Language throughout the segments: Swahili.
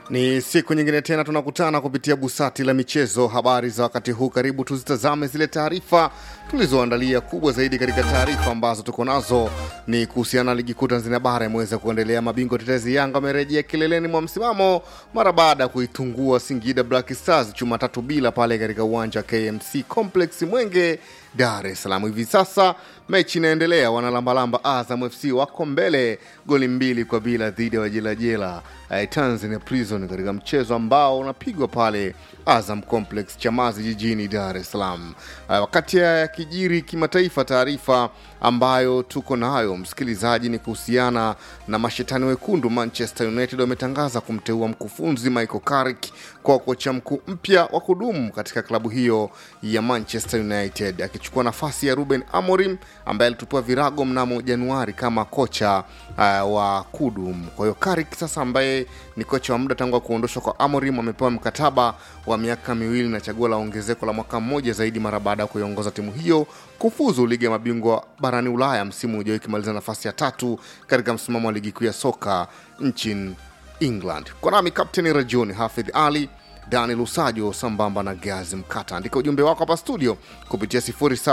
Ni siku nyingine tena tunakutana kupitia busati la michezo. Habari za wakati huu, karibu tuzitazame zile taarifa tulizoandalia. Kubwa zaidi katika taarifa ambazo tuko nazo ni kuhusiana na ligi kuu Tanzania bara imeweza kuendelea. Mabingwa tetezi Yanga wamerejea kileleni mwa msimamo mara baada ya kuitungua Singida Black Stars chuma tatu bila pale katika uwanja wa KMC Complex Mwenge, Dar es Salaam. Hivi sasa mechi inaendelea, wanalambalamba Azam FC wako mbele goli mbili kwa bila dhidi ya wajelajela eh, Tanzania Prison katika mchezo ambao unapigwa pale Azam Complex Chamazi jijini Dar es Salaam. Eh, wakati ya kijiri kimataifa, taarifa ambayo tuko nayo msikilizaji ni kuhusiana na mashetani wekundu. Manchester United wametangaza kumteua mkufunzi Michael Carrick kwa kocha mkuu mpya wa kudumu katika klabu hiyo ya Manchester United, akichukua nafasi ya Ruben Amorim ambaye alitupua virago mnamo Januari kama kocha uh, wa kudumu. Kwa hiyo Carrick sasa, ambaye ni kocha wa muda tangu kuondoshwa kwa Amorim, amepewa mkataba wa miaka miwili na chaguo la ongezeko la mwaka mmoja zaidi mara baada ya kuiongoza timu hiyo kufuzu ligi ya mabingwa barani Ulaya msimu ujao ikimaliza nafasi ya tatu katika msimamo wa ligi kuu ya soka nchini England. Kwa nami Kapteni Rajuni Hafidh Ali Daniel Usajo sambamba na Gazi Mkata. Andika ujumbe wako hapa studio kupitia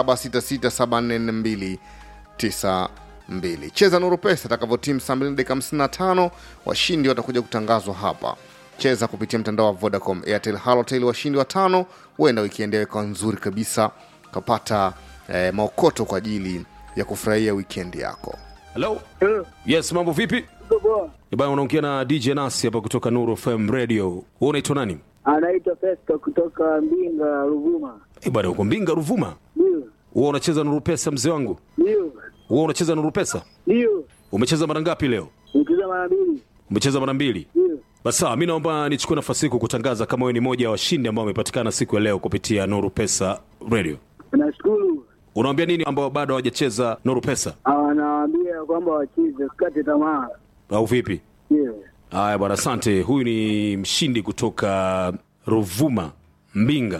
0766744292. Cheza Nuru Pesa atakavyotimu saa 2 dakika 55. Washindi watakuja kutangazwa hapa. Cheza kupitia mtandao wa Vodacom, Airtel, Halotel. Washindi watano, huenda wikendi yao ikawa nzuri kabisa, kapata eh, maokoto kwa ajili ya kufurahia wikendi yako. Hello? Eh, Yes, mambo vipi? poa. Bwana unaongea na DJ Nasi hapa kutoka Nuru FM Radio. Wewe unaitwa nani? Anaitwa Festo kutoka Mbinga, Ruvuma. Eh, bwana uko Mbinga Ruvuma. Ndio, Wewe unacheza Nuru Pesa mzee wangu? ndio, Wewe unacheza Nuru Pesa? ndio. Umecheza mara ngapi leo? Nikiza mara mbili. Umecheza mara mbili. Ndio. Basi sawa, mimi naomba nichukue nafasi hii kukutangaza kama wewe ni moja wa washindi ambao wamepatikana siku ya leo kupitia Nuru Pesa Radio. Nashukuru. Unawaambia nini ambao bado hawajacheza Nuru Pesa Anawaambia kwamba wacheze, usikate tamaa. au vipi? Ndio. Haya bwana, asante. Huyu ni mshindi kutoka Ruvuma, Mbinga.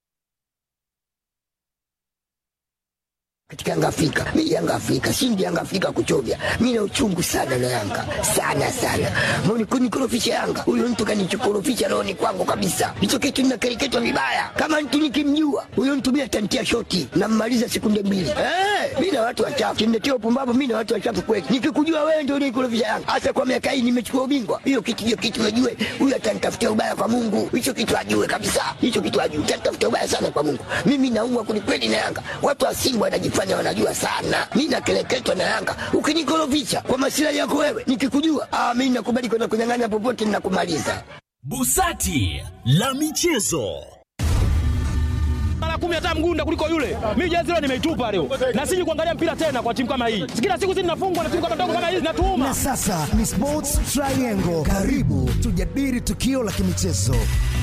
katika Yanga Afrika. Mimi Yanga Afrika, shindi Yanga Afrika kuchovya. Mimi na uchungu sana na Yanga. Sana sana. Mbona kunikorofisha Yanga? Huyo mtu kanichokorofisha roho ni kwangu kabisa. Hicho kitu ninakereketwa vibaya. Kama mtu nikimjua, huyo mtu mimi atantia shoti na mmaliza sekunde mbili. Eh, mimi na watu wachafu. Kimnetia upumbavu mimi na watu wachafu kweli. Nikikujua wewe ndio unikorofisha Yanga. Hasa kwa miaka hii nimechukua ubingwa. Hiyo kitu hiyo kitu najue. Huyo atanitafutia ubaya kwa Mungu. Hicho kitu ajue kabisa. Hicho kitu ajue. Atanitafutia ubaya sana kwa Mungu. Mimi naumwa kwelikweli na Yanga. Watu wa Simba wanajifanya wanajua sana. Mimi nakeleketwa na Yanga. Ukinikorofisha kwa masilahi yako wewe, nikikujua, ah, mimi nakubali kwenda kunyang'anya popote ninakumaliza. Busati la michezo. mara kumi hata mgunda kuliko yule. Mimi jezi leo nimeitupa leo, na siji kuangalia mpira tena kwa timu kama hii. Kila siku sisi tunafungwa na timu kama ndogo kama hizi, natuuma Na sasa ni Sports Triangle. Karibu tujadili tukio la kimichezo.